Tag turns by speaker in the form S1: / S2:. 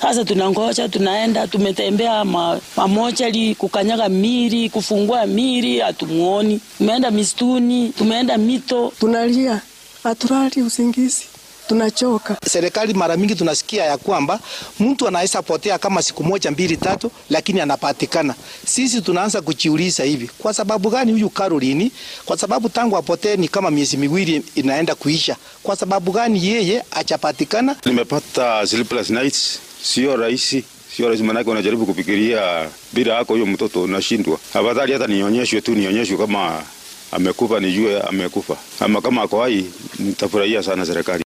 S1: Sasa tunangoja, tunaenda, tumetembea ma, mamochari, kukanyaga miri, kufungua miri, hatumuoni. Tumeenda mistuni, tumeenda mito,
S2: tunalia, hatulali usingizi, tunachoka.
S3: Serikali mara mingi tunasikia ya kwamba mtu anaweza potea kama siku moja mbili tatu, lakini anapatikana. Sisi tunaanza kujiuliza hivi, kwa sababu gani huyu Caroline? Kwa sababu tangu apotee ni kama miezi miwili inaenda kuisha. Kwa sababu gani yeye achapatikana?
S4: Nimepata sleepless nights, sio rahisi sio rahisi, manake unajaribu kufikiria bila yako huyo mtoto unashindwa. Afadhali hata nionyeshwe tu, nionyeshwe kama amekufa, nijue amekufa, ama kama ako hai, nitafurahia sana serikali.